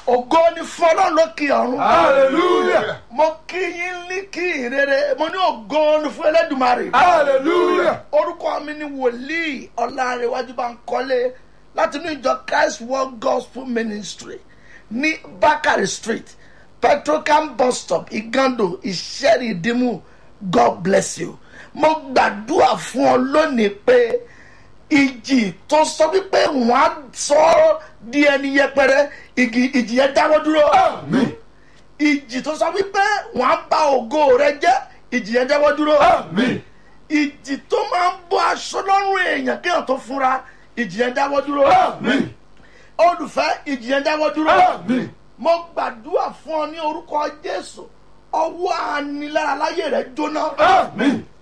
ògo ni fún ọlọ́run lókè ọ̀run. Hallelujah. mo kí yín ní kí ìrere mo ní ògo ni fún ẹlẹ́dùnmarè. Hallelujah. orúkọ mi ni wòlíì ọ̀làrẹ̀wájú bá ń kọ́lé láti inú ìjọ christ world gospel ministry ní bakari street petrocam bus stop igando ìṣẹ́rì ìdímù god bless you. mo gbàdúrà fún ọ lónìí pé ìjì tó sọ wípé wọ́n á sọ ọ́ di ẹni yẹpẹrẹ igi- ìjì yẹn dáwọ́ dúró Àmín. ìjì tó sọ wípé wọ́n á bà ògo rẹ jẹ́ ìjì yẹn dáwọ́ dúró Àmín. ìjì tó máa ń bọ́ aṣọ lọ́rùn èèyàn kéèyàn tó fúnra ìjì yẹn dáwọ́ dúró Àmín. olùfẹ́ ìjì yẹn dáwọ́ dúró Àmín. mo gbàdúrà fún ọ ní orúkọ jésù ọwọ́ anilára láyé rẹ jóná Àmín.